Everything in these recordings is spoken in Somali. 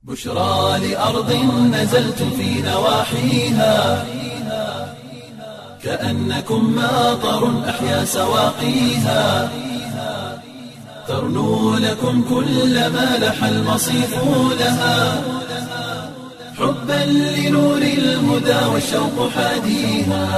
بشرى لأرض نزلت في نواحيها كأنكم ماطر أحيا سواقيها ترنو لكم كل ما لح المصيف لها حبا لنور الهدى والشوق حاديها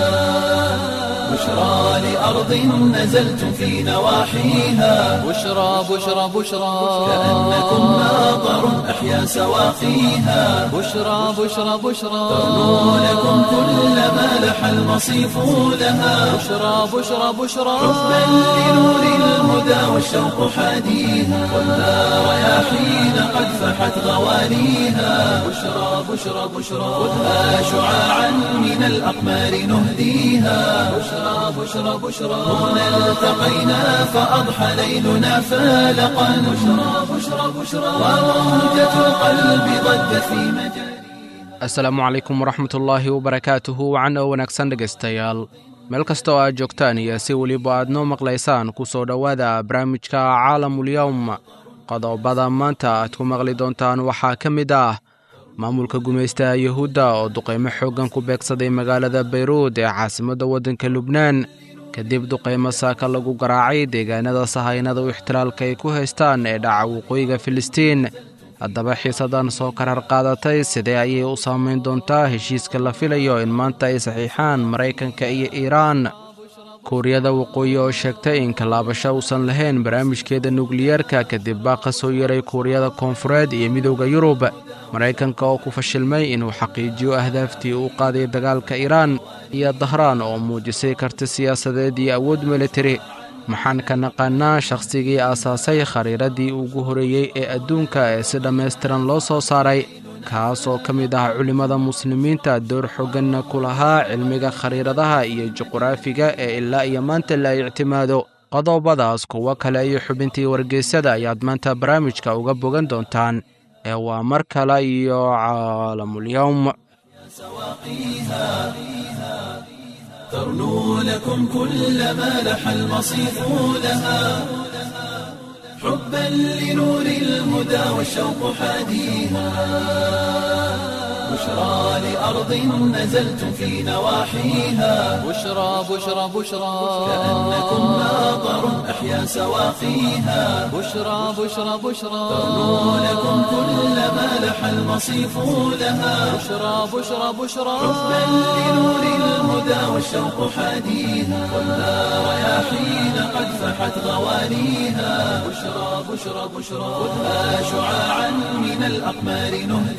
بشرى لأرض نزلت في نواحيها بشرى بشرى بشرى كأنكم ماطر أحيا سواقيها بشرى بشرى بشرى ترنو لكم كل ما لح المصيف لها بشرى بشرى بشرى حبا لنور الهدى والشوق حاديها والنار رياحين قد فحت غواليها بشرى بشرى بشرى خذها شعاعا من الأقمار نهديها بشرى بشرى بشرى هنا التقينا فأضحى ليلنا فالقا بشرى بشرى بشرى وموجة القلب ضجت في مجال asalaamu calaykum waraxmatullaahi wabarakaatuhu wacan oo wanaagsan dhegaystayaal meel kasta oo aad joogtaan iyo si weliba aad noo maqlaysaan ku soo dhowaada barnaamijka caalamulyowm qodobada maanta aad ku maqli doontaan waxaa ka mid ah maamulka gumaystaha yuhuudda oo duqaymo xooggan ku beegsaday magaalada bayruud ee caasimadda waddanka lubnaan kadib duqaymo saaka lagu garaacay deegaanada sahaynada u ixtilaalka ay ku haystaan ee dhaca waqooyiga filistiin haddaba xiisadan soo karar qaadatay sidee ayay u saamayn doontaa heshiiska la filayo in maanta ay saxiixaan maraykanka iyo iiraan kuuriyada waqooyi oo sheegtay in kalaabasho uusan lahayn barnaamijkeeda nukliyeerka kadib baaqa soo yaray kuuriyada koonfureed iyo midowda yurub maraykanka oo ku fashilmay inuu xaqiijiyo ahdaaftii uu qaaday dagaalka iiraan iyo dahraan oo muujisay karti siyaasadeed iyo awood militari maxaan ka naqaanaa shakhsigii aasaasay khariiradii ugu horeeyey ee adduunka ee si dhammaystiran loo soo saaray kaas oo ka mid ah culimmada muslimiinta door xooganna ku lahaa cilmiga khariiradaha iyo juquraafiga ee ilaa iyo maanta la ictimaado qodobadaas kuwo kale iyo xubintii wargeysyada ayaad maanta barnaamijka uga bogan doontaan ee waa mar kale iyo caalamulyowm ترنو لكم كل ما لح المصيف لها حبا لنور الهدى والشوق حاديها بشرى لأرض نزلت في نواحيها بشرى بشرى بشرى كأنكم ماطر أحيا سواقيها بشرى بشرى بشرى ترنو لكم كل ما لح المصيف لها بشرى بشرى بشرى حبا لنور الهدى والشوق حاديها والنار رياحين قد فحت غواليها بشرى بشرى بشرى خذها شعاعا من الأقمار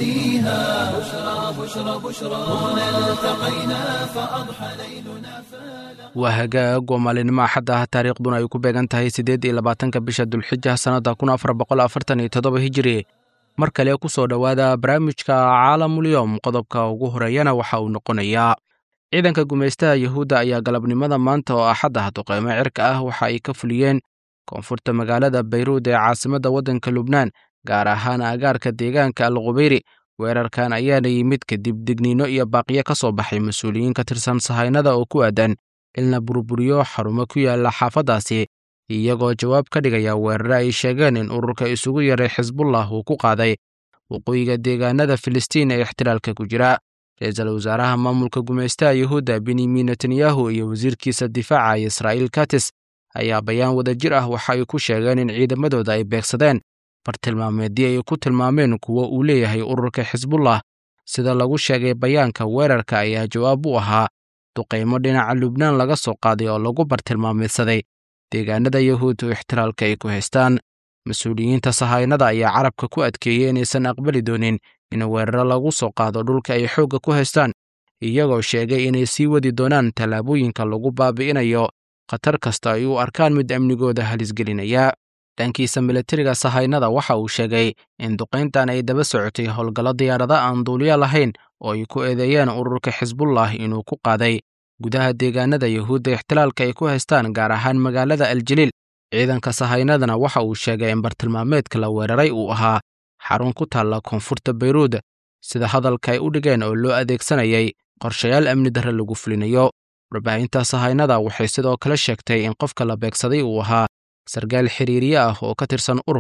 نهديها بشرى بشرى بشرى هنا التقينا فأضحى ليلنا فالق waa hagaag oo maalinimo axadda ah taariikhduna ay ku beegan tahay siddeed iyo labaatanka bisha dulxija sannadda kun afar boqol afartan iyo toddoba hijiri mar kale ku soo dhowaada barnaamijka caalamulyowm qodobka ugu horeeyana waxa uu noqonayaa ciidanka gumaystaha yuhuudda ayaa galabnimada maanta oo axad ah duqaymo cirka ah waxa ay ka fuliyeen koonfurta magaalada bayruud ee caasimadda waddanka lubnaan gaar ahaan agaarka deegaanka al khubeyri weerarkan ayaana yimid kadib digniino iyo baaqiyo ka soo baxay mas-uuliyiin ka tirsan sahaynada oo ku aadan in la burburiyo xarumo ku yaala xaafaddaasi iyagoo jawaab ka dhigaya weerare ay sheegeen in ururka isugu yaray xisbullah uu ku qaaday waqooyiga deegaanada filistiin ee ixtilaalka ku jira ra-iisul wasaaraha maamulka gumaystaha yuhuudda benyamin netanyahu iyo wasiirkiisa difaaca israa'iil katis ayaa bayaan wadajir ah waxa ay ku sheegeen in ciidamadooda ay beegsadeen bartilmaameedii ay ku tilmaameen kuwo uu leeyahay ururka xisbullah sida lagu sheegay bayaanka weerarka ayaa jawaab u ahaa duqaymo dhinaca lubnaan laga soo qaaday oo lagu bartilmaameedsaday deegaanada yahuud oo ixtiraalka ay ku haystaan mas-uuliyiinta sahaynada ayaa carabka ku adkeeyey inaysan aqbali doonin in weeraro lagu soo qaado dhulka ay xoogga ku haystaan iyagoo sheegay inay sii wadi doonaan tallaabooyinka lagu baabi'inayo khatar kasta ay u arkaan mid amnigooda halisgelinaya dhankiisa milatariga sahaynada waxa uu sheegay in duqayntan ay daba socotay howlgallo diyaarada aan duuliyo lahayn oo ay ku eedeeyeen ururka xisbullah inuu ku qaaday gudaha deegaanada yuhuudda ixtilaalka ay ku haystaan gaar ahaan magaalada aljaliil ciidanka sahaynadana waxa uu sheegay in bartilmaameedka la weeraray uu ahaa xarun ku taalla koonfurta bayruud sida hadalka ay u dhigeen oo loo adeegsanayay qorshayaal amni darre lagu fulinayo warbaahinta sahaynada waxay sidoo kale sheegtay in qofka la beegsaday uu ahaa sarkaal xiriiriye ah oo ka tirsan ururka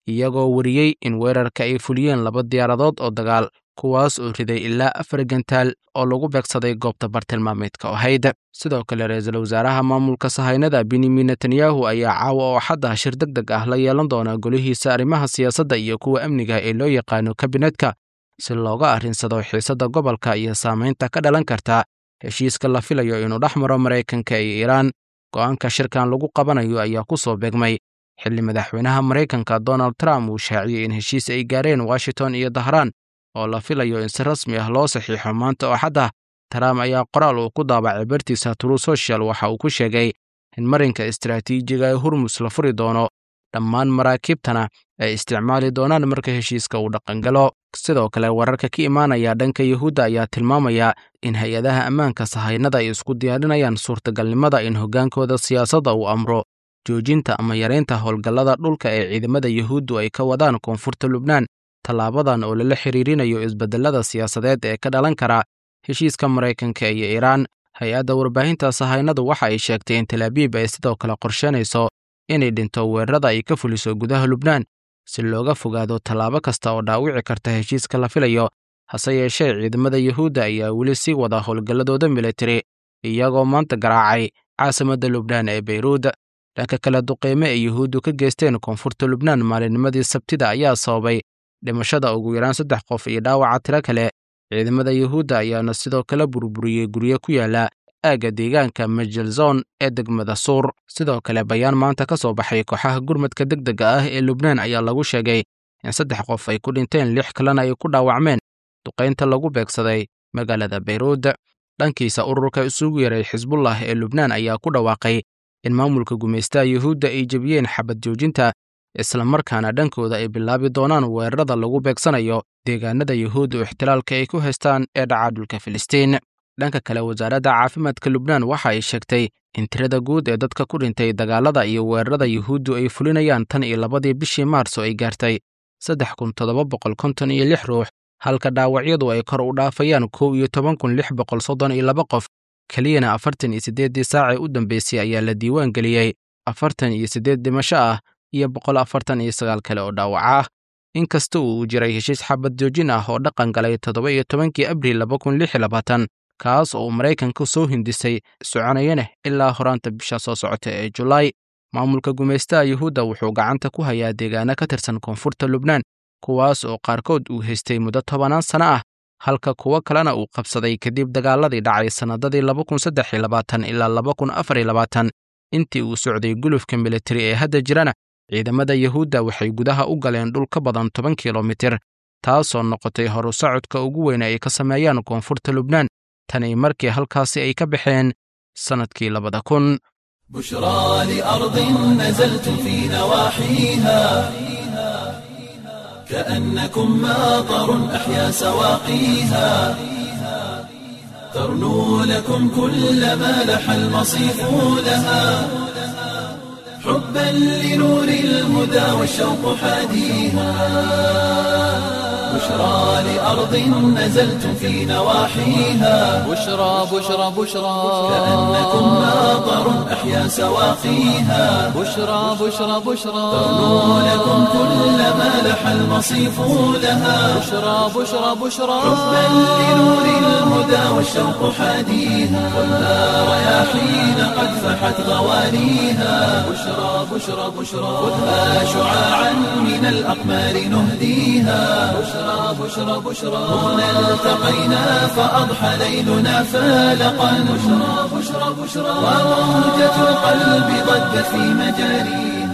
iyagoo wariyey in weerarka ay fuliyeen laba diyaaradood oo dagaal kuwaas oo riday ilaa afar gantaal oo lagu beegsaday goobta bartilmaameedka ahayd sidoo kale ra-iisul wasaaraha maamulka sahaynada benyamin netanyahu ayaa caawa oo xadda shir deg deg ah la yeelan doona golihiisa arrimaha siyaasadda iyo kuwa amniga ee loo yaqaano kabinetka si looga arrinsado xiisadda gobolka iyo saamaynta ka dhalan karta heshiiska la filayo inuu dhex maro maraykanka iyo iiraan go'aanka shirkan lagu qabanayo ayaa ku soo beegmay xilli madaxweynaha maraykanka donald trump uu shaaciyey in heshiis ay gaareen washington iyo dahraan oo la filayo in si rasmi ah loo saxiixo maanta oo xadda trump ayaa qoraal uu ku daabacay bartiisa true social waxa uu ku sheegay in marinka istaraatiijiga ee hurmus la furi doono dhammaan maraakiibtana ay isticmaali doonaan marka heshiiska uu dhaqangalo sidoo kale wararka ka imaanaya dhanka yuhuudda ayaa tilmaamaya in hay-adaha ammaanka sahaynada ay isku diyaarinayaan suurtagalnimada in hoggaankooda siyaasadda uu amro joojinta ama yareynta howlgallada dhulka ee ciidamada yuhuuddu ay ka wadaan koonfurta lubnaan tallaabadan oo lala xiriirinayo isbedelada siyaasadeed ee ka dhalan kara heshiiska maraykanka iyo iiraan hay-adda warbaahinta sahaynadu waxa ay sheegtay in talaabiib ay sidoo kale qorsheynayso inay dhinto weerarada ay ka fuliso gudaha lubnaan si looga fogaado tallaabo kasta oo dhaawici karta heshiiska la filayo hase yeeshee ciidamada yuhuudda ayaa weli sii wada howlgalladooda militari iyagoo maanta garaacay caasimadda lubnaan ee beyruud dhanka kale duqeyme ay yuhuuddu ka geysteen koonfurta lubnaan maalinnimadii sabtida ayaa sababay dhimashada ugu yaraan saddex qof iyo dhaawaca tiro kale ciidamada yuhuudda ayaana sidoo kale burburiyey guryo ku yaala aagga deegaanka majelzon ee degmada suur sidoo kale bayaan maanta ka soo baxay kooxaha gurmadka deg dega ah ee lubnaan ayaa lagu sheegay in saddex qof ay ku dhinteen lix kalena ay ku dhaawacmeen duqaynta lagu beegsaday magaalada beyruud dhankiisa ururka isugu yaray xisbullah ee lubnaan ayaa ku dhawaaqay in maamulka gumaystaha yuhuudda ay jebiyeen xabad joojinta islamarkaana dhankooda ay bilaabi doonaan weerarada lagu beegsanayo deegaanada yuhuudda oo ixtilaalka ay ku haystaan ee dhaca dhulka filistiin dhanka kale wasaaradda caafimaadka lubnaan waxa ay sheegtay in tirada guud ee dadka ku dhintay dagaalada iyo weerarada yuhuuddu ay fulinayaan tan iyo labadii bishii maarso ay gaartay saddex kun toddoba boqol konton iyo lix ruux halka dhaawacyadu ay kor u dhaafayaan kow iyo toban kun lix boqol soddon iyo laba qof keliyana afartan iyo siddeeddii saacee u dambeysay ayaa la diiwaan geliyey afartan iyo siddeed dhimasho ah iyo boqol afartan iyo sagaal kale oo dhaawac ah inkasta uu jiray heshiis xabad joojin ah oo dhaqan galay toddoba iyo tobankii abriil laba kun lix iyo labaatan kaas oo maraykanka soo hindisay soconayana ilaa horaanta bisha soo socota ee julaay maamulka gumaystaha yuhuudda wuxuu gacanta ku hayaa deegaano ka tirsan koonfurta lubnaan kuwaas oo qaarkood uu haystay muddo tobanaan sano ah halka kuwo kalena uu qabsaday kadib dagaaladii dhacay sannadadii laba kun saddex iyo labaatan ilaa laba kun afar iyo labaatan intii uu socday gulufka militari ee hadda jirana ciidamada yuhuudda waxay gudaha u galeen dhul ka badan toban kilomitir taasoo noqotay horu socodka ugu weyn ay ka sameeyaan koonfurta lubnaan tani markii halkaasi ay ka baxeen sannadkii labada kun بشرى لأرض نزلت في نواحيها كأنكم ماطر أحيا سواقيها ترنو لكم كل ما لح المصيف لها حبا لنور الهدى والشوق حاديها بشرى لأرض نزلت في نواحيها بشرى بشرى بشرى كأنكم ماطر أحيا سواقيها بشرى بشرى بشرى ترنو لكم كل ما لح المصيف لها بشرى بشرى بشرى حبا لنور الهدى والشوق حاديها والنار رياحين قد فحت غوانيها بشرى بشرى بشرى خذها شعاعا من الأقمار نهديها بشرى بشرى بشرى هنا التقينا فأضحى ليلنا فالقا بشرى بشرى بشرى وموجة القلب ضجت في مجاريها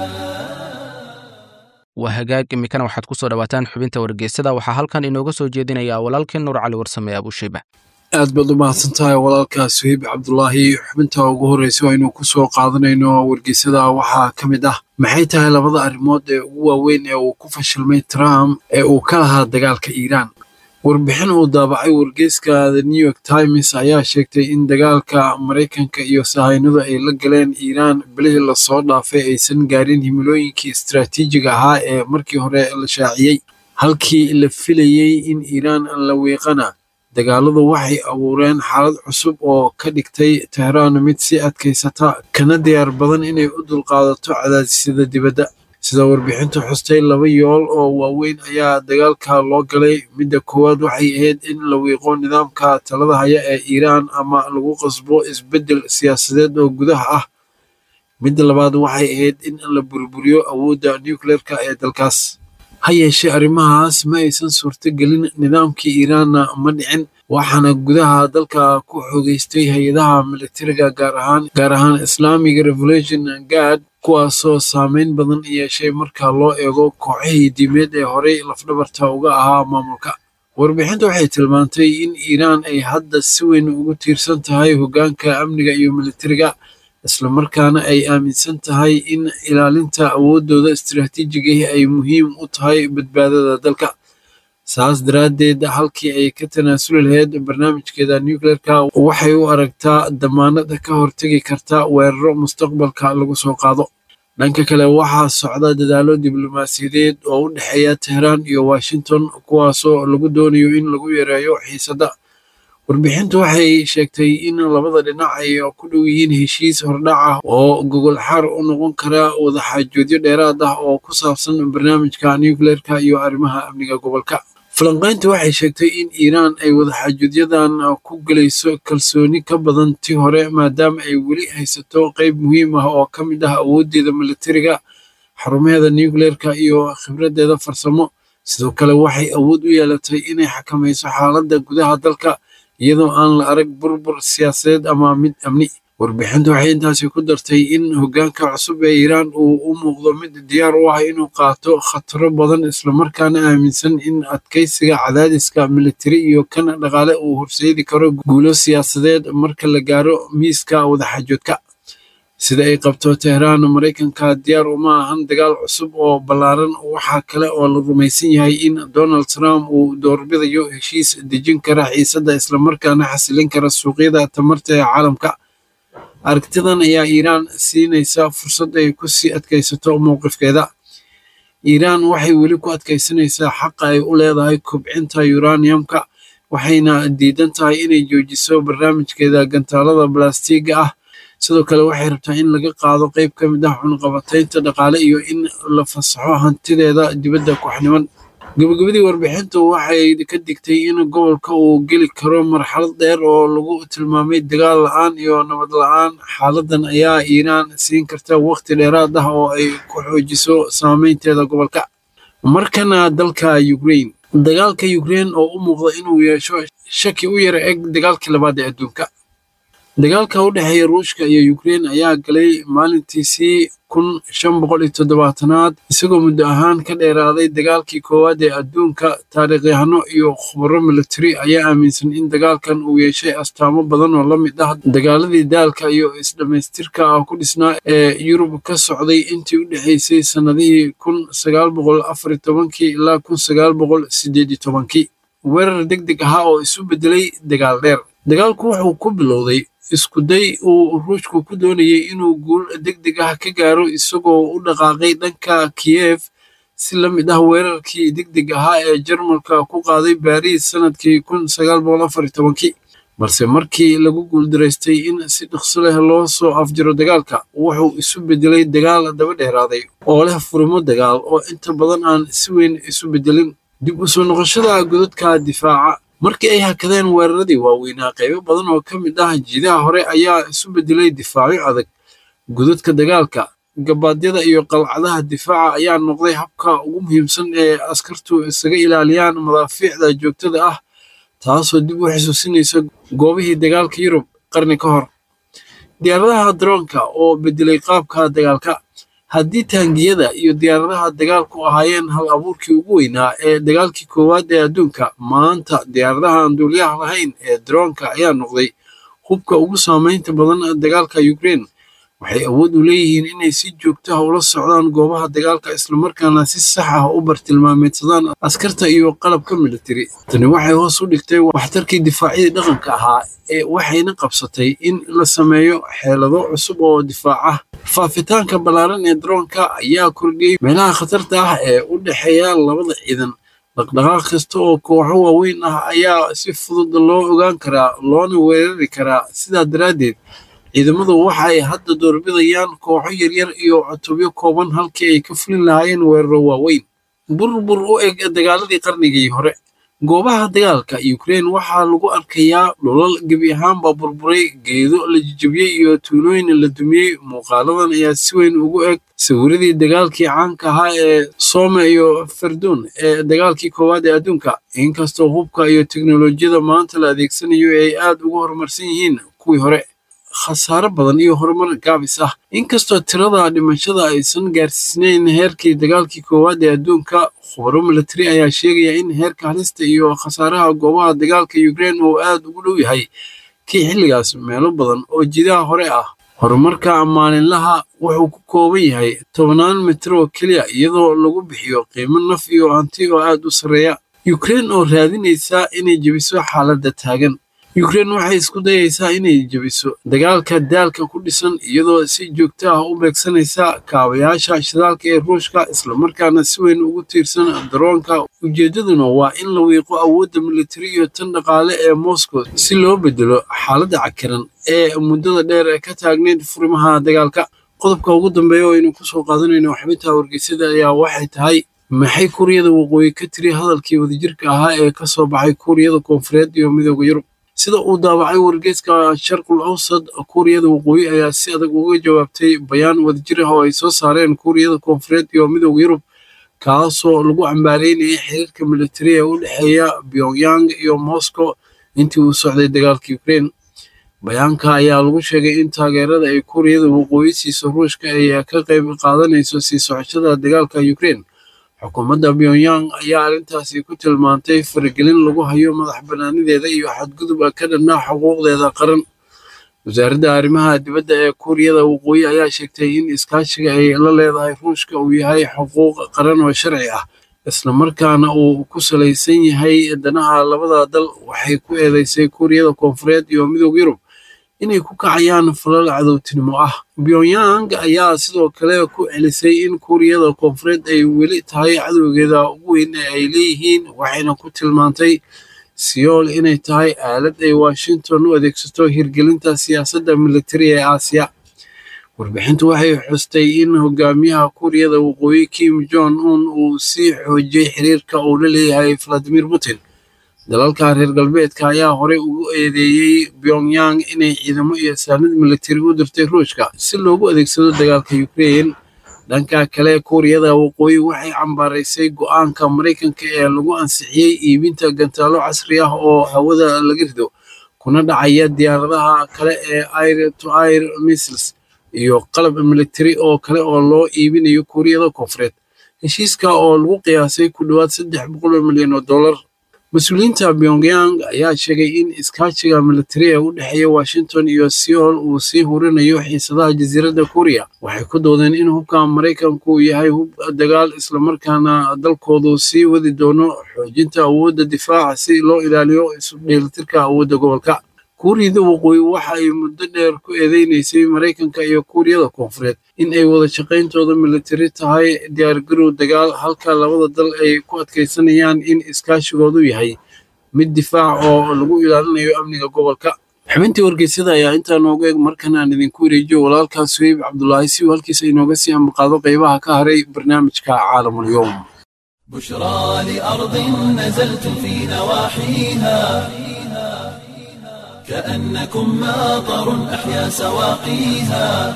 waa hagaag iminkana waxaad ku soo dhowaataan xubinta wargeysada waxaa halkan inooga soo jeedinaya walaalkii nuur cali warsame abushayba aad baad u mahadsan tahay walaalkaa suhiib cabdulaahi xubinta ugu horreysa oo aynu ku soo qaadanayno wargeysada waxaa ka mid ah maxay tahay labada arrimood ee ugu waaweyn ee uu ku fashilmay trump ee uu ka lahaa dagaalka iiraan warbixin uu daabacay wargeyska the new york times ayaa sheegtay in dagaalka maraykanka iyo sahaynadu ay la galeen iiraan bilihii lasoo dhaafay aysan gaarin himilooyinkii istaraatiijiga ahaa ee markii hore la shaaciyey halkii la filayey in iiraan la wiiqana dagaaladu waxay abuureen xaalad cusub oo ka dhigtay tehraan mid si adkaysata kana diyaar badan inay u dulqaadato cadaadisyada dibadda sida warbixintu xustay laba yool oo waaweyn ayaa dagaalka loo galay midda koowaad waxay ahayd in la wiiqo nidaamka talada haya ee iiraan ama lagu qasbo isbeddel siyaasadeed oo gudaha ah midda labaad waxay ahayd in la burburiyo awoodda nucleerka ee dalkaas ha yeeshee arrimahaas ma aysan suurtogelin nidaamkii iiraanna ma dhicin waxaana gudaha dalka ku xoogeystay hay-adaha militariga gaar ahaan gaar ahaan islamic revolution guard kuwaasoo saameyn badan yeeshay marka loo eego kooxihii diimeed ee horey lafdhabarta uga ahaa maamulka warbixintu waxay tilmaantay in iiraan ay hadda si weyn ugu tiirsan tahay hoggaanka amniga iyo militariga islamarkaana ay aaminsan tahay in ilaalinta awooddooda istiraatiijigahi ay muhiim u tahay badbaadada dalka saas daraaddeed halkii ay ka tanaasuli lahayd barnaamijkeeda nucleerka waxay u aragtaa damaanada ka hortegi karta weeraro mustaqbalka lagu soo qaado dhanka kale waxaa socda dadaalo diblomaasiyadeed oo u dhexeeya tehraan iyo washington kuwaasoo lagu doonayo in lagu yareeyo xiisadda warbixintu waxay sheegtay in labada dhinac ay ku dhow yihiin heshiis hordhac ah oo gogol xaar u noqon kara wadaxaajoodyo dheeraad ah oo ku saabsan barnaamijka nucleerka iyo arrimaha amniga gobolka falanqayntu waxay sheegtay in iiraan ay wadaxaajoodyadan ku gelayso kalsooni ka badan tii hore maadaama ay weli haysato qeyb muhiim ah oo ka mid ah awooddeeda militariga xarumaheeda nucleerka iyo khibraddeeda farsamo sidoo kale waxay awood u yeelatay inay xakamayso xaaladda gudaha dalka iyadoo aan la arag burbur siyaasadeed ama mid amni warbixintu waxay intaasi ku dartay in hoggaanka cusub ee iiraan uu u muuqdo mid diyaar u ah inuu qaato khataro badan islamarkaana aaminsan in adkaysiga cadaadiska militari iyo kan dhaqaale uu horseedi karo guulo siyaasadeed marka la gaaro miiska wadaxaajoodka sida ay qabto tehraan maraykanka diyaar uma ahan dagaal cusub oo ballaaran waxaa kale oo la rumaysan yahay in donald trump uu doorbidayo heshiis dejin kara xiisadda islamarkaana xasilin kara suuqyada tamarta ee caalamka aragtidan ayaa iiraan siinaysa fursad ay ku sii adkaysato mowqifkeeda iiraan waxay weli ku adkaysanaysaa xaqa ay u leedahay kobcinta uraniumka waxayna diidan tahay inay joojiso barnaamijkeeda gantaalada balastiga ah sidoo kale waxay rabtaa in laga qaado qeyb ka mid ah cunqabataynta dhaqaale iyo in la fasaxo hantideeda dibadda kooxniman gabagabadii warbixintu waxay ka digtay in gobolka uu geli karo marxalad dheer oo lagu tilmaamay dagaal la-aan iyo nabad la-aan xaaladan ayaa iiraan siin karta waqti dheeraad ah oo ay ku xoojiso saameynteeda gobolka markana dalka ukraine dagaalka ukraine oo u muuqda inuu yeesho shaki u yara eg dagaalkii labaad ee adduunka dagaalka u dhexeeya ruushka iyo ukraine ayaa galay maalintiisii kun shan boqol iyo toddobaatanaad isagoo muddo ahaan ka dheeraaday dagaalkii koowaad ee adduunka taariikhyahano iyo khubaro militari ayaa aaminsan in dagaalkan uu yeeshay astaamo badan oo la mid ah dagaaladii daalka iyo isdhammaystirka ah ku dhisnaa ee yurub ka socday intii u dhexaysay sannadihii kun sagaal boqol afar iyo tobankii ilaa kun sagaal boqol sideed iyo tobankii weerar deg deg ahaa oo isu beddelay dagaal dheer dagaalku wuxuu ku bilowday iskuday uu ruushku ku doonayay inuu guul deg deg ah ka gaaro isagoo u dhaqaaqay dhanka kiyef si la mid ah weerarkii deg deg ahaa ee jarmalka ku qaaday baariis sanadkii kun sagaal boqol afar iyo tobankii balse markii lagu guuldaraystay in si dhaqso leh loo soo afjiro dagaalka wuxuu isu bedelay dagaal daba dheeraaday oo leh furimo dagaal oo inta badan aan si weyn isu bedelin dib u soo noqoshada godadka difaaca markii ay hakadeen weeraradii waaweynaa qaybo badan oo ka mid ah jiidaha hore ayaa isu bedelay difaacyo adag godadka dagaalka gabaadyada iyo qalcadaha difaaca ayaa noqday habka ugu muhiimsan ee askartu isaga ilaaliyaan madaafiicda joogtada ah taasoo dib u xusuusinaysa goobihii dagaalka yurub qarni ka hor diyaaradaha daroonka oo bedelay qaabka dagaalka haddii taangiyada iyo diyaaradaha dagaalku ahaayeen hal abuurkii ugu weynaa ee dagaalkii koowaad ee adduunka maanta diyaaradaha aan duuliyaha lahayn ee daroonka ayaa noqday hubka ugu saameynta badan dagaalka ukraine waxay awood u leeyihiin inay si joogto ah ula socdaan goobaha dagaalka islamarkaana si sax ah u bartilmaameedsadaan askarta iyo qalabka militari tani waxay hoos u dhigtay waxtarkii difaacyadii dhaqanka ahaa ee waxayna qabsatay in la sameeyo xeelado cusub oo difaac ah faafitaanka ballaaran ee daroonka ayaa kordhiyey meelaha khatarta ah ee u dhexeeya labada ciidan dhaqdhaqaaq kasta oo kooxo waaweyn ah ayaa si fudud loo ogaan karaa loona weerari karaa sidaa daraaddeed ciidamadu waxa ay hadda doorbidayaan kooxo yaryar iyo cutubyo kooban halkii ay ka fulin lahaayeen weeraro waaweyn burbur u eg dagaaladii qarnigii hore goobaha dagaalka ukrein waxaa lagu arkayaa dhulal gebi ahaanba burburay geedo la jijabiyey iyo tuulooyin la dumiyey muuqaaladan ayaa si weyn ugu eg sawiradii dagaalkii caanka ahaa ee soome iyo farduun ee dagaalkii koowaad ee adduunka inkastoo hubka iyo teknolojiyada maanta la adeegsanayo ay aad ugu horumarsan yihiin kuwii hore khasaare badan iyo horumar gaabis ah inkastoo tirada dhimashada aysan gaarsiisnayn heerkii dagaalkii koowaad ee adduunka khubaro milatari ayaa sheegaya in heerka halista iyo khasaaraha goobaha dagaalka ukrein uu aad ugu dhow yahay kii xilligaas meelo badan oo jidaha hore ah horumarka maalinlaha wuxuu ku kooban yahay tobannaan mitir oo keliya iyadoo lagu bixiyo qiimo naf iyo hanti oo aad u sarreeya ukrein oo raadinaysa inay jebiso xaaladda taagan ukrein waxay isku dayaysaa inay jebiso dagaalka daalka ku dhisan iyadoo si joogto ah u beegsanaysa kaabayaasha shidaalka ee ruushka islamarkaana si weyn ugu tiirsan daroonka ujeeddaduna waa in la wiiqo awoodda militari iyo tan dhaqaale ee moscow si loo bedelo xaaladda cakiran ee muddada dheer ee ka taagnayd furimaha dagaalka qodobka ugu dambeeya oo aynu kusoo qaadanayno xubinta wargeysada ayaa waxay tahay maxay kuuriyada waqooyi ka tiri hadalkii wadajirka ahaa ee ka soo baxay kuuriyada koonfureed iyo midooda yurub sida uu daabacay wargeyska sharqul awsad kuuriyada waqooyi ayaa si adag uga jawaabtay bayaan wadajir ah oo ay soo saareen kuuriyada koonfureed iyo midooda yurub kaasoo lagu cambaareynayay xiriirka militari ee u dhexeeya pyongyang iyo moscow intii uu socday dagaalka ukrein bayaanka ayaa lagu sheegay in taageerada ay kuuriyada waqooyi siiso ruushka ay ka qayb qaadanayso sii socoshada dagaalka ukrein xukuumadda pyongyang ayaa arrintaasi ku tilmaantay faragelin lagu hayo madax bannaanideeda iyo xadgudub ka dhanaa xuquuqdeeda qaran wasaaradda arrimaha dibadda ee kuuriyada waqooyi ayaa sheegtay in iskaashiga ay la leedahay ruushka uu yahay xuquuq qaran oo sharci ah islamarkaana uu ku salaysan yahay danaha labada dal waxay ku eedeysay kuuriyada koonfureed iyo midooda yurub inay ku kacayaan falal cadowtinimo ah pyongyang ayaa sidoo kale ku celisay in kuuriyada koonfureed ay weli tahay cadowgeeda ugu weyn ee ay leeyihiin waxayna ku tilmaantay siyool inay tahay aalad ay washington u adeegsato hirgelinta siyaasadda militari ee aasiya warbixintu waxay xustay in hogaamiyaha kuuriyada waqooyi kim jong un uu sii xoojiyey xiriirka uu la leeyahay valadimir putin dalalka reer galbeedka ayaa horey ugu eedeeyey pyongyang inay ciidamo iyo saanad militari u dirtay ruushka si loogu adeegsado dagaalka ukrein dhanka kale kuuriyada waqooyi waxay cambaaraysay go'aanka maraykanka ee lagu ansixiyey iibinta gantaalo casri ah oo hawada laga rido kuna dhacaya diyaaradaha kale ee air to air missiles iyo qalab militari oo kale oo loo iibinayo kuuriyada koonfureed heshiiska oo lagu qiyaasay ku dhowaad saddex boqol milyan oo dollar mas-uuliyiinta pyongyang ayaa sheegay in iskaashiga militari ee u dhexeeya washington iyo seoul uu sii hurinayo xiisadaha jasiiradda kuuriya waxay ku doodeen in hubka maraykanku yahay hub dagaal islamarkaana dalkoodu sii wadi doono xoojinta awoodda difaaca si loo ilaaliyo isu dheelitirka awoodda gobolka kuuriyada waqooyi waxa ay muddo dheer ku eedeynaysay maraykanka iyo kuuriyada koonfureed in ay wada shaqayntooda militari tahay diyaargarow dagaal halka labada dal ay ku adkaysanayaan in iskaashigoodu yahay mid difaac oo lagu ilaalinayo amniga gobolka xubintii wargeysyada ayaa intaa nooga eg markan aan idinku wareejiyo walaalkaas suheyb cabdulaahi si uu halkiisa inooga sii ambaqaado qaybaha ka haray barnaamijka caalamulyoom بشرى لأرض نزلت في نواحيها كأنكم ماطر أحيا سواقيها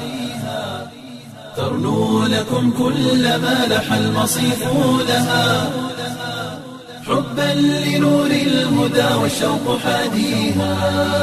ترنو لكم كل ما لح المصيف لها حبا لنور الهدى والشوق حاديها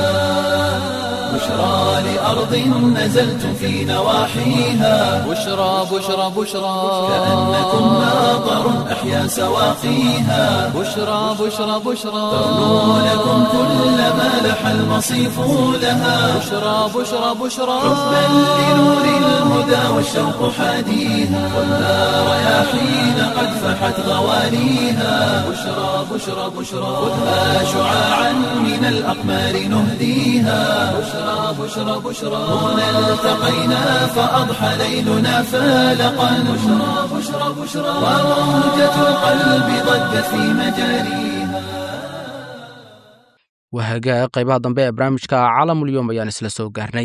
بشرى لأرض نزلت في نواحيها بشرى بشرى بشرى كأنكم ماطر أحيا سواقيها بشرى بشرى بشرى ترنو لكم كل ما لح المصيف لها بشرى بشرى بشرى حبا لنور الهدى والشوق حاديها والنار رياحين قد فحت غوانيها بشرى بشرى بشرى خذها شعاعا من الأقمار نهديها بشرى بشرى بشرى هنا التقينا فأضحى ليلنا فالقا بشرى بشرى بشرى وروجة القلب ضجت في مجاريها wahagaa qaybaha dambe ee barnaamijka caalamulyoom ayaan isla soo gaarnay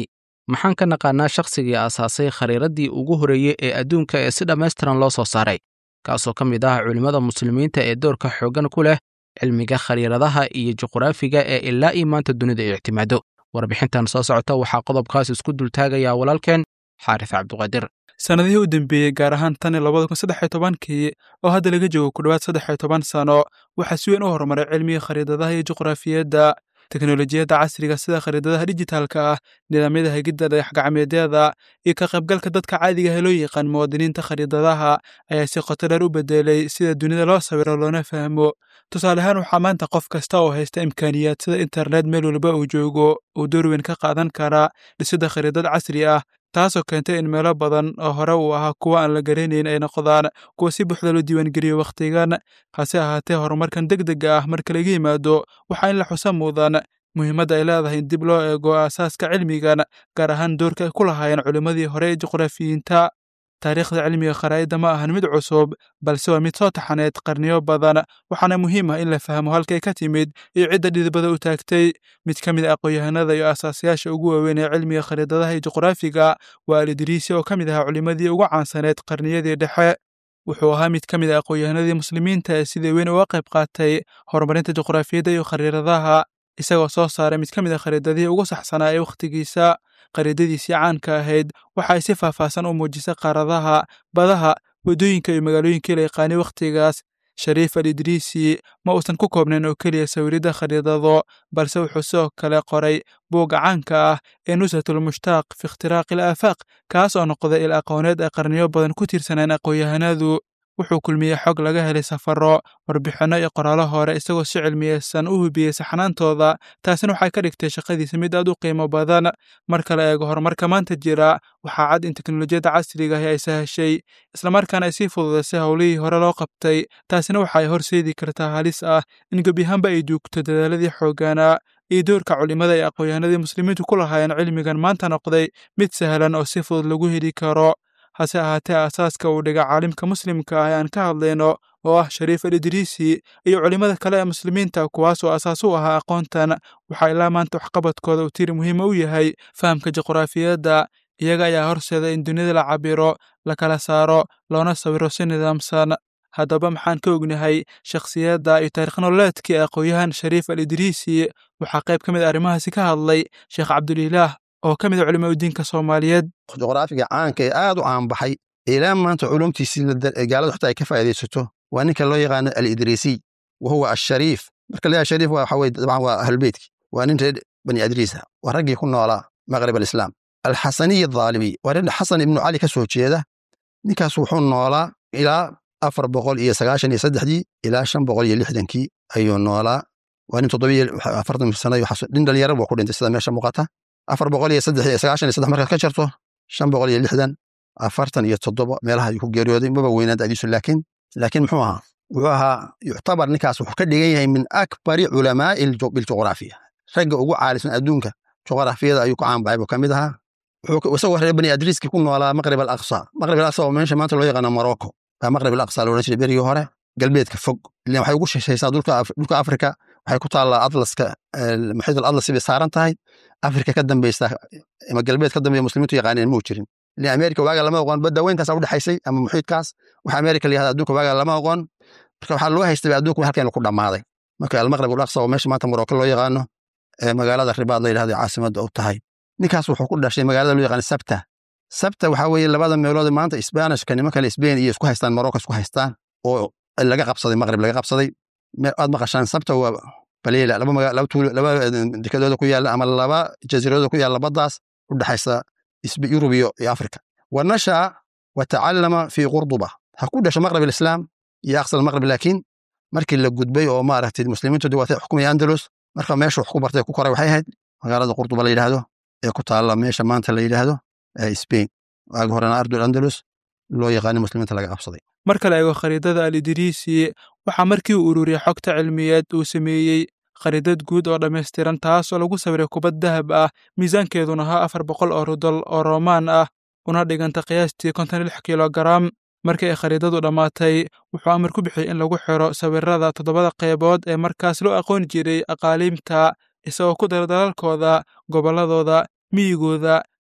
maxaan ka naqaanaa shakhsigii aasaasay khariiraddii ugu horreeyey ee adduunka ee si dhammaystiran loo soo saaray kaasoo ka mid ah culimmada muslimiinta ee doorka xooggan ku leh cilmiga khariiradaha iyo juqraafiga ee ilaa ii maanta dunida ay ictimaado warbixintan soo socota waxaa qodobkaas isku dultaagayaa walaalkeen xaaris cabduqaadir sannadihii u dambeeyey gaar ahaan tan iyo labada kun saddex iyo tobankii oo hadda laga joogo ku dhowaad saddex iyo toban sano waxaa si weyn u horumaray cilmiga khariidadaha iyo juqraafiyadda teknolojiyadda casriga sida khariidadaha dijitaalka ah nidaamyada hagidda dayaxgacmeedyada iyo ka qaybgalka dadka caadiga ah ee loo yaqaan muwaadiniinta khariidadaha ayaa si qoto dheer u bedelay sida dunida loo sawiro loona fahmo tusaale ahaan waxaa maanta qof kasta oo haysta imkaaniyaad sida internet meel walba uu joogo uu door weyn ka qaadan karaa dhisidda khariidad casri ah taasoo keentay in meelo badan oo hore uu ahaa kuwa aan la garanayn ay noqdaan kuwa si buuxda loo diiwaangeliyo wakhtigan hase ahaatee horumarkan deg dega ah marka laga yimaado waxaa in la xusa mudan muhiimadda ay leedahay in dib loo eego aasaaska cilmigan gaar ahaan doorka ay ku lahaayeen culimmadii hore ee juqraafiyiinta taariikhda cilmiga kharaa'idda ma ahan mid cusub balse waa mid soo taxaneed qarniyo badan waxaana muhiim ah in la fahmo halkay ka timid iyo cidda dhidibada u taagtay mid ka mid a aqoon-yahanada iyo aasaasayaasha ugu waaweyn ee cilmiga khariidadaha iyo juqraafiga waa alidriisi oo ka mid ahaa culimmadii ugu caansaneed qarniyadii dhexe wuxuu ahaa mid ka mid a aqoon-yahanadii muslimiinta ee sida weyn uga qayb qaatay horumarinta juqraafiyadda iyo khariiradaha isagoo soo saaray mid ka mid a khariidadihii ugu saxsanaa ee wakhtigiisa khariidadiisii caanka ahayd waxa ay si faahfaahsan u muujisay qaaradaha badaha waddooyinka iyo magaalooyinkii la yaqaanay wakhtigaas shariif al idriisi ma uusan ku koobnayn oo keliya sawiridda khariidado balse wuxuu sidoo kale qoray buugga caanka ah ee nushatulmushtaaq fi ikhtiraaqi al aafaaq kaas oo noqday il aqooneed ay qarniyo badan ku tiirsaneen aqoon-yahanadu wuxuu kulmiyey xog laga helay safarro warbixinno iyo qoraallo hore isagoo si cilmiyeysan u hubiyey saxnaantooda taasina waxay ka dhigtay shaqadiisa mid aad u qiimo badan marka la eego horumarka maanta jira waxaa cad in teknolojiyadda casriga ahi ay sahashay islamarkaana ay sii fududaysay howlihii hore loo qabtay taasina waxa ay horseedi kartaa halis ah in gebyahaanba ay duugto dadaaladii xooggaanaa iyo doorka culimmada ee aqoon-yahanadii muslimiintu ku lahaayeen cilmigan maanta noqday mid sahlan oo si fudud lagu heli karo hase ahaatee aasaaska uu dhiga caalimka muslimka ah ee aan ka hadlayno oo ah shariif al idriisi iyo culimmada kale ee muslimiinta kuwaasoo asaas u ahaa aqoontan waxaa ilaa maanta waxqabadkooda uu tiri muhiima u yahay fahamka juqraafiyadda iyaga ayaa horseeda in dunida la cabiro la kala saaro loona sawiro si nidaamsan haddaba maxaan ka ognahay shakhsiyadda iyo taarikh nololeedkii aqoon-yahan shariif al idriisi waxaa qayb ka mid a arrimahaasi ka hadlay sheekh cabdulilaah oo ka mid a culimo udiinka soomaaliyeed juqraafiga caanka ee aad u caanbaxay ilaa maanta culumtiisii gaalada xota ay ka faa'iidaysato waa ninka loo yaqaano alidriisiy wa huwa ashariif marka la shariif waxa weye dabcan waa ahlulbeytki waa nin reer bani adriisa waa raggii ku noolaa maqrib alislaam alxasaniy adaalimi waa nin xasan ibnu cali ka soo jeeda ninkaas wuxuu noolaa ilaa afar boqol iyo sagaashan iyo saddexdii ilaa shan boqol iyo lixdankii ayuu noolaa waa nin toddobiyo afartan sano nin dhalinyaro buu ku dhintay sida meesha muuqata afar boqol iyo saddex iyo sagaashan iyo saddex markaad ka jarto shan boqol iyo lixdan afartan iyo toddoba meelaha ayuu ku geeriyooday maba weynaan da'diisu laakiin laakiin muxuu ahaa wuxuu ahaa yuctabar ninkaas wuxuu ka dhigan yahay min akbari culamaa'i biljuqraafiya ragga ugu caalisan adduunka juqraafiyada ayuu ku caanbaxay buu ka mid ahaa isagoo reer bani adriiski ku noolaa maqrib al aqsa maqrib al aqsa oo meesha maanta loo yaqaano morocco baa maqrib al aqsa loodhan jiray berigii hore galbeedka fog ilan waxay ugu sheshaysaa dhulka afrika waxay ku taallaa atlaska muxiid al atlas bay saaran tahay afrika ka dambeysa ama galbeed ka dambeya muslimiintu yaqaaneen muu jirin ilan amerika waaga lama oqon badda weyntaas u dhexaysay ama muxiidkaas waxa amerika la yahda adduunka waaga lama oqon marka waxaa loo haystay adduunka halkeenu ku dhammaaday marka almaqrib al aqsa oo meesha maanta morocco loo yaqaano ee magaalada ribaad la yidhahdo caasimadda u tahay ninkaas wuxuu ku dhashay magaalada loo yaqaano sabta sabta waxaa weeye labada meelood maanta isbaanishka nimankale sbain iyo isku haystaan morocco isku haystaan oo laga qabsaday maqrib laga qabsaday aad maqashaan sabta waa baleela laba laba tuulo laba dekadooda ku yaalla ama laba jasiiradooda ku yaalla baddaas u dhexaysa yurub iyo afrika wa nashaa wa tacallama fii qurduba ha ku dhasho maqrib alislaam iyo aqsal maqrib laakiin markii la gudbay oo maaragtay muslimiintu waatay xukumaya andalus marka meesha wax ku bartay ku koray waxay ahayd magaalada qurduba la yidhaahdo ee ku taalla meesha maanta la yidhaahdo spain waagi horena ardul andalus loo yaqaani muslimiinta laga qabsaday marka la eego khariidada al idriisi waxaa markii uu ururiyey xogta cilmiyeed uu sameeyey khariidad guud oo dhammaystiran taasoo lagu sawiray kubad dahab ah miisaankeeduna ahaa afar boqol oo rudol oo roomaan ah una dhiganta qiyaastii konton lix kilogaram markii ay khariidadu dhammaatay wuxuu amar ku bixiyey in lagu xiro sawirada toddobada qaybood ee markaas loo aqooni jiray aqaaliimta isagoo ku dara dalalkooda gobolladooda miyigooda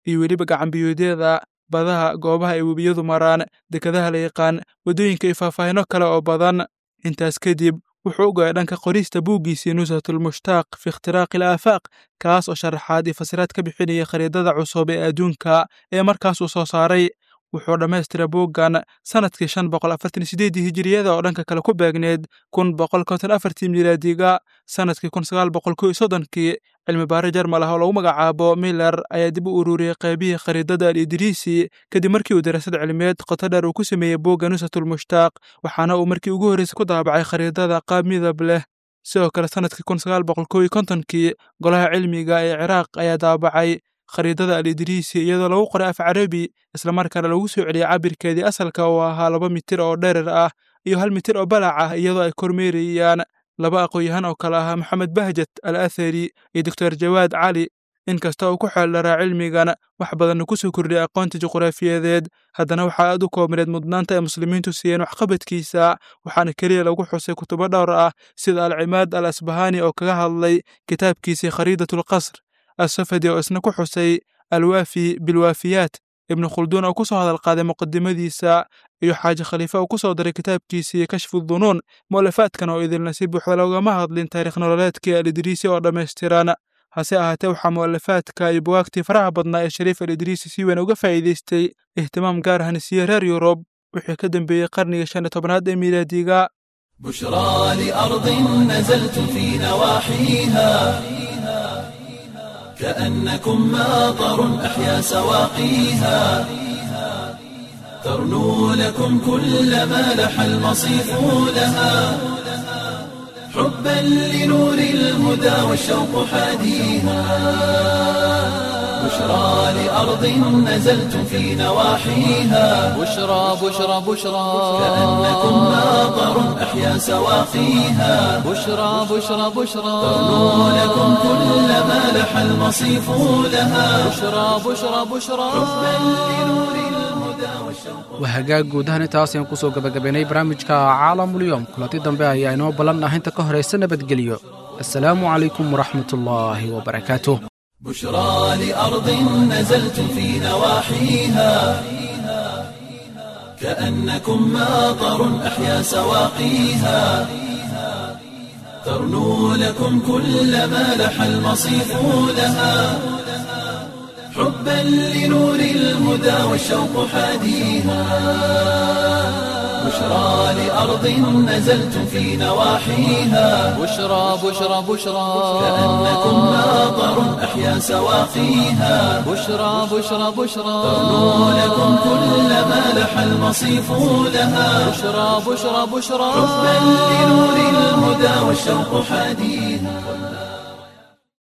iyo weliba gacanbiyoodyada badaha goobaha ay webiyadu maraan dekadaha la yaqaan waddooyinka iyo faahfaahino kale oo badan intaas kadib wuxuu u go'ay dhanka qorista buuggiisii nusratulmushtaaq fi ikhtiraaqi al aafaaq kaas oo sharaxaad iyo fasiraad ka bixinaya khariidada cusub ee adduunka ee markaas uu soo saaray wuxuu dhammaystiray buuggan sannadkii shan boqol afartan sideedii hijiriyada oo dhanka kale ku beegneed kun boqol konton afartii milaadiga sannadkii kun sagaal boqol kow iyo soddonkii cilmi baare jarmal ah oo lagu magacaabo miller ayaa dib u ururiyey qaybihii khariidada al idriisi kadib markii uu daraasad cilmiyeed qoto dheer uu ku sameeyey buugga nusratulmushtaaq waxaana uu markii ugu horreysay ku daabacay khariidada qaab midab leh sidoo kale sannadkii kun sagaal boqol kow iyo kontonkii golaha cilmiga ee ciraaq ayaa daabacay khariidada al idriisi iyadoo lagu qoray af carabi islamarkaana lagu soo celiyey cabirkeedii asalka oo ahaa laba mitir oo dherer ah iyo hal mitir oo balac ah iyadoo ay kormeerayaan laba aqoon-yahan oo kale ahaa maxamed bahjat al athari iyo doctor jawaad cali inkasta uu ku xeeldharaa cilmigan wax badanna ku soo kordhiyay aqoonta juqraafiyadeed haddana waxaa aad u koobneed mudnaanta ay muslimiintu siiyeen waxqabadkiisa waxaana keliya lagu xusay kutubo dhowr ah sida alcimaad al asbahani oo kaga hadlay kitaabkiisii khariidatulqasr asafadi oo isna ku xusay alwaafi bilwaafiyaat ibnu khulduun oo ku soo hadal qaaday muqadimadiisa iyo xaaji khaliife oo ku soo daray kitaabkiisii kashfu dunuun mu'alafaadkan oo idilna si buuxda loogama hadlin taarikh nololeedkii al idriisi oo dhammaystiran hase ahaatee waxaa mu'alafaadka iyo buwaagtii faraha badnaa ee shariif al idriisi si weyn uga faa'iidaystay ihtimaam gaar ahna siiyey reer yurub wixii ka dambeeyey qarnigii shan iyo tobnaad ee miilaadiga بشرى لأرض نزلت في نواحيها كأنكم ماطر أحيا سواقيها ترنو لكم كل ما لح المصيف لها حبا لنور الهدى والشوق حاديها بشرى لأرض نزلت في نواحيها بشرى بشرى بشرى كأنكم ماطر أحيا سواقيها بشرى بشرى بشرى ترنو لكم كل ما لح المصيف لها بشرى بشرى بشرى waa hagaag guudahan intaas ayaan kusoo gabagabaynay barnaamijka caalamulyoom kulanti dambe ayaa inoo ballan ah inta ka horaysa nabadgelyo assalaamu calaykum waraxmatullaahi wabarakaatuh بشرى لأرض نزلت في نواحيها كأنكم ماطر أحيا سواقيها ترنو لكم كل ما لح المصيف لها حبا لنور الهدى والشوق حاديها بشرى لأرض نزلت في نواحيها بشرى بشرى بشرى كأنكم ماطر أحيا سواقيها بشرى بشرى بشرى ترنو لكم كل ما لح المصيف لها بشرى بشرى بشرى حبا لنور الهدى والشوق حاديها